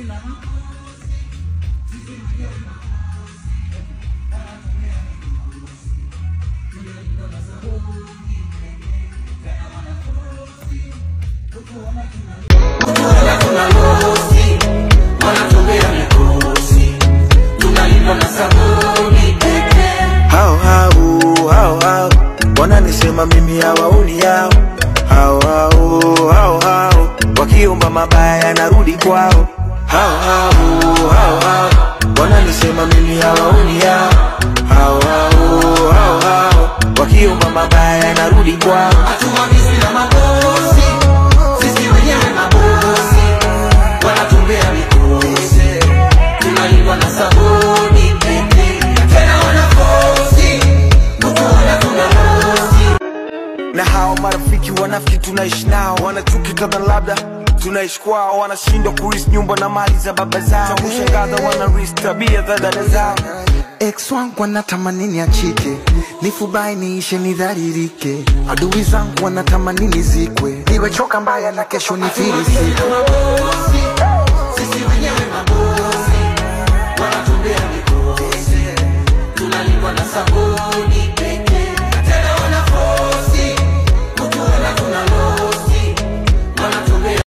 hao hao hao hao wananisema mimi hawaoni yao hao hao hao hao wakiomba mabaya yanarudi kwao hao hao hao hao wananisema mimi hawaoni yao hao hao hao hao wakiomba mabaya yanarudi kwao Hatuagizwi na mabosi, sisi wenyewe mabosi, wanatumbea mikosi, tunalindwa na sabuni pekee, tena wanafosi kutuona tunalosi na hao marafiki wanafiki tunaishi nao wanachuki kadha labda tunaishi kwao wanashindwa kuris nyumba na mali za baba zao kushangaza wanaris tabia za dada zao Ex wangu wanatamani niachike, nifubai niishe nidharirike. Adui zangu wanatamani nizikwe, niwe choka mbaya na kesho nifilisike. mabosi